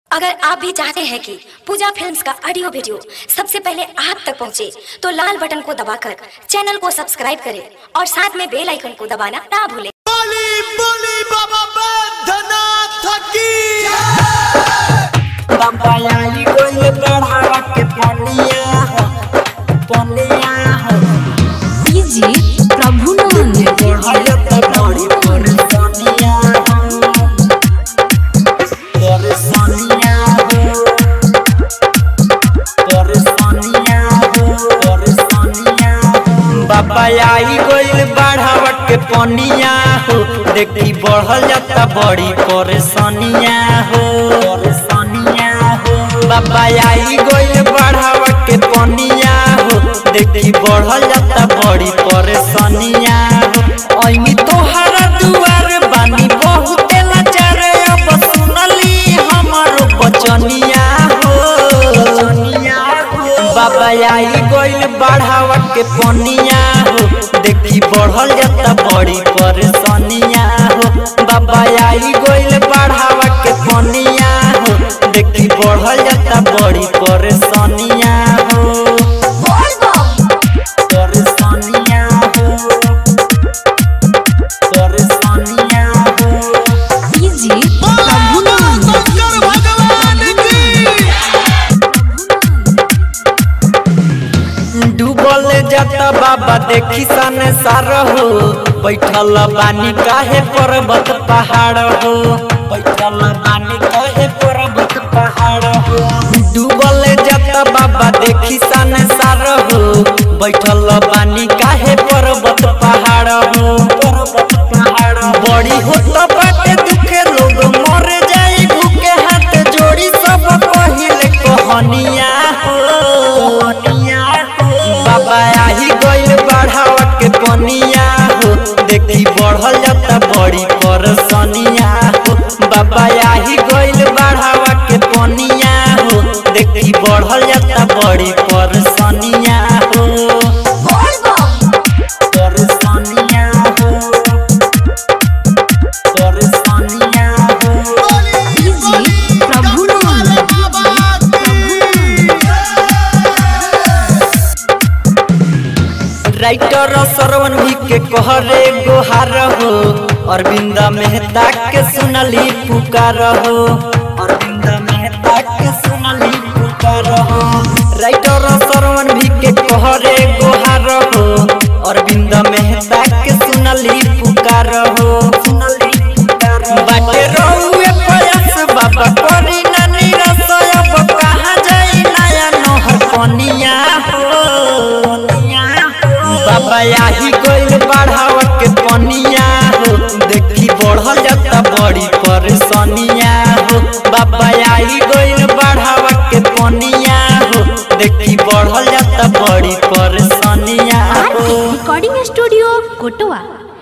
अगर आप भी चाहते हैं कि पूजा फिल्म्स का ऑडियो वीडियो सबसे पहले आप तक पहुंचे, तो लाल बटन को दबाकर चैनल को सब्सक्राइब करें और साथ में बेल आइकन को दबाना ना भूलें बोली बोली बाबा बैद्यनाथ की बाबा आई कोई बढ़ावा के पनिया हो पनिया हो डीजे प्रभुनंद बढ़ाया तो बड़ी परेशानिया हो परेशानिया हो परेशानिया हो परेशानिया हो बाबा आई कोई बढ़ावा के पनिया हो देखी बढ़ल जाता बड़ी परेशानिया हो परेशानिया हो बाबा आई गइल बढ़ावा के पनिया हो देखी बढ़ल जाता बड़ी परेशानिया हो ऐनी तोहरा दुआर बानी बहुते लाचार अब सुनली हमारो बचनिया हो बाबा आई गइल बढ़ावा के पनिया हो देखी बढ़ल जाता बड़ी परेशानिया हो बाबा आई गइल बढ़ावा के पनिया हो देखी बढ़ल जाता बड़ी परेशानिया हो परेशानिया हो परेशानिया हो डीजे बोलो प्रभुनंद शंकर भगवान की डूबल जाता बाबा देखी सन सार हो बैठल बानी काहे पर्वत पहाड़ हो बैठल बानी काहे पर्वत पहाड़ हो डूबल जाता बाबा देखी सन सार हो बैठल बानी काहे पर्वत पहाड़ हो पर्वत पहाड़ बड़ी होत बाटे दुखे लोग मर जाई भूखे हाथ जोड़ी सब पहिले कहनिया हो बाबा आही गइल बढ़ावा के पनिया हो देखी बढ़ल जाता बड़ी परेशानिया हो बाबा आही गइल बढ़ावा के पनिया हो देखी बढ़ल जाता बड़ी परेशानिया हो परेशानिया हो परेशानिया हो डीजे प्रभुनंद राइटर सरवन भी के कहरे गोहार हो अरविंद मेहता के सुनली पुकार हो अरविंद मेहता के सुनली पुकार हो राइटर सरवन भी के कहरे गोहार हो अरविंद मेहता के सुनली पुकार हो सुनली पुकार बाटे रहुए प्रयास बाबा करी ना निराश अब कहाँ जाई नया नहर पनिया हो बाबा आही गइल बढ़ावा के पनिया हो देखी बढ़ल जाता बड़ी परेशानिया हो बाबा आही गइल बढ़ावा के पनिया हो देखी बढ़ल जाता बड़ी परेशानिया हो रिकॉर्डिंग स्टूडियो कोटवा